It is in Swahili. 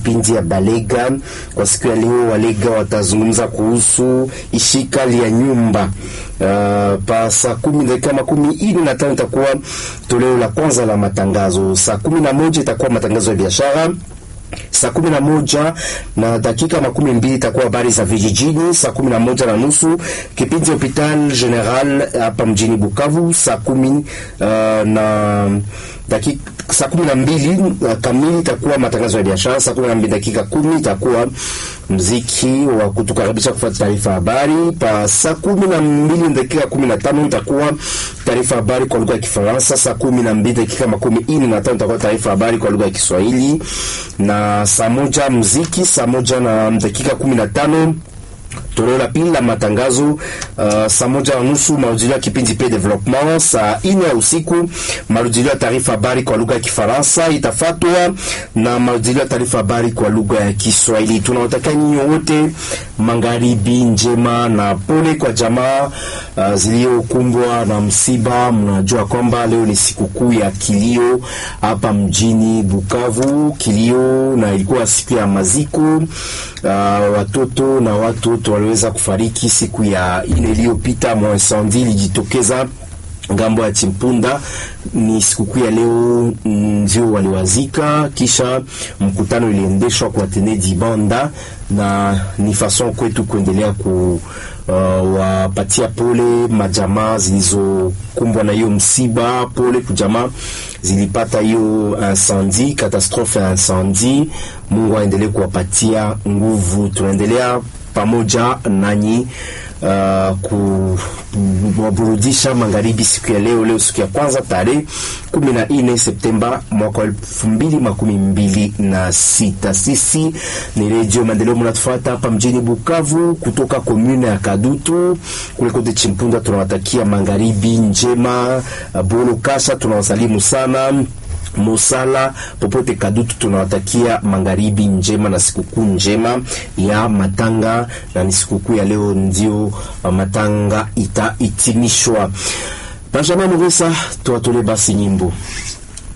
kipindi ya Balega. Kwa siku ya leo, Walega watazungumza kuhusu ishikali ya nyumba. Uh, pa saa kumi dakika makumi ine na tano itakuwa toleo la kwanza la matangazo. Saa kumi na moja itakuwa matangazo ya biashara saa kumi na moja na dakika makumi mbili itakuwa habari za vijijini. Saa kumi na moja na nusu kipindi hopital general hapa mjini Bukavu. Saa kumi uh, na dakika saa kumi na mbili uh, kamili itakuwa matangazo ya biashara. Saa kumi na mbili dakika kumi itakuwa mziki wa kutukaribisha kufuata taarifa habari. Pa saa kumi na mbili dakika kumi na tano itakuwa taarifa habari kwa lugha ya Kifaransa. Saa kumi na mbili dakika makumi ine na tano itakuwa taarifa habari kwa lugha ya Kiswahili na saa moja mziki. Saa moja na dakika kumi na tano toleo la pili la matangazo uh, saa moja na nusu marudilio ya kipindi pe development. Saa ine ya usiku marudilio ya taarifa habari kwa lugha ya Kifaransa itafatwa na marudilio ya taarifa habari kwa lugha ya Kiswahili. Tunawatakia nyinyi wote magharibi njema na pole kwa jamaa uh, zilizokumbwa na msiba. Mnajua kwamba leo ni sikukuu ya kilio hapa mjini Bukavu, kilio na ilikuwa siku ya maziko uh, watoto na watu wote waliweza kufariki siku ya ile iliyopita. Mwansandi ilijitokeza ngambo ya Chimpunda. Ni sikukuu ya leo ndio waliwazika, kisha mkutano iliendeshwa kwa Tenedi Banda, na ni fason kwetu kuendelea ku uh, wapatia pole majamaa zilizokumbwa na hiyo msiba. Pole kujamaa zilipata hiyo incendie, katastrofe ya incendie. Mungu aendelee kuwapatia nguvu. Tunaendelea pamoja nanyi uh, kuwaburudisha magharibi siku ya leo. Leo siku ya kwanza tarehe kumi na nne Septemba mwaka wa elfu mbili makumi mbili na sita. Sisi ni Redio Maendeleo, mnatufuata hapa mjini Bukavu kutoka komune ya Kadutu kule kote Chimpunda. Tunawatakia magharibi njema. Bolo Kasha tunawasalimu sana Mosala popote Kadutu, tunawatakia magharibi njema na sikukuu njema ya matanga, na ni sikukuu ya leo ndio matanga itaitimishwa. Benjamin Mugesa, tuwatole basi nyimbo